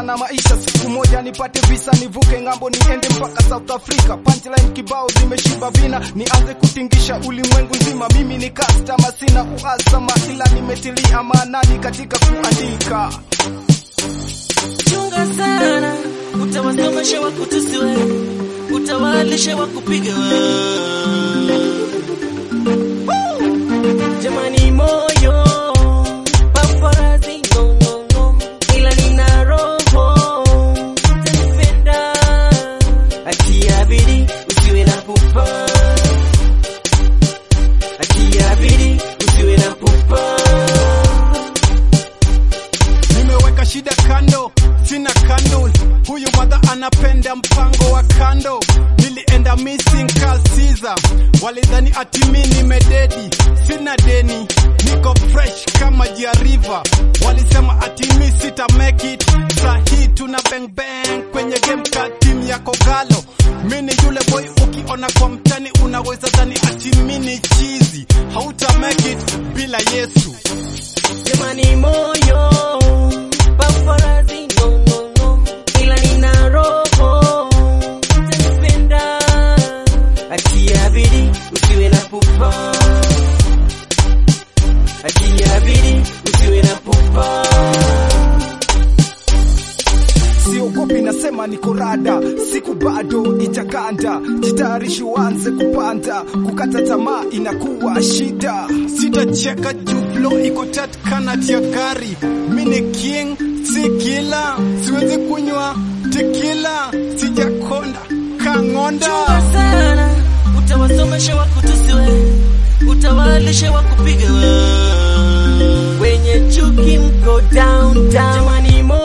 na maisha, siku moja nipate visa, nivuke ng'ambo, niende mpaka South Africa. Punchline kibao zimeshiba vina, nianze kutingisha ulimwengu nzima. Mimi ni customer, sina uhasama, ila nimetilia maanani katika kuandika. Chunga sana, utawasomesha wa kutusi wewe, utawalisha wa kupiga jamani, moyo paparazi ngongongo, ila nina roho utanipenda, atia bidii usiwe na pupa, atia bidii usiwe na pupa. Nimeweka shida kando, sina kando. Huyu mwadha anapenda mpango wa kando. Nilienda missing Carl Caesar, walidhani ati mi nimededi, sina deni, niko fresh kama Jia River. Walisema ati mi sita make it, sahi tuna bang bang kwenye game ka team ya Kogalo. Mi ni yule boy ukiona kwa mtani unaweza dhani ati mi ni chizi, hauta make it bila Yesu. Jamani moyo paparazi no no no, ila nina roho utanipenda, atia bidii usiwe na pupa, atia bidii usiwe na pupa. Siogopi, nasema niko rada, siku bado itakanda. Jitayarishi uanze kupanda, kukata tamaa inakuwa shida. Sitacheka juu flow iko tat kanat ya gari. Mi ni king, si kila, siwezi kunywa tekila, sijakonda kang'onda. Chunga sana, utawasomesha wa kutusi wewe, utawalisha wa kupiga wewe. wenye chuki mko down down. Jamani moyo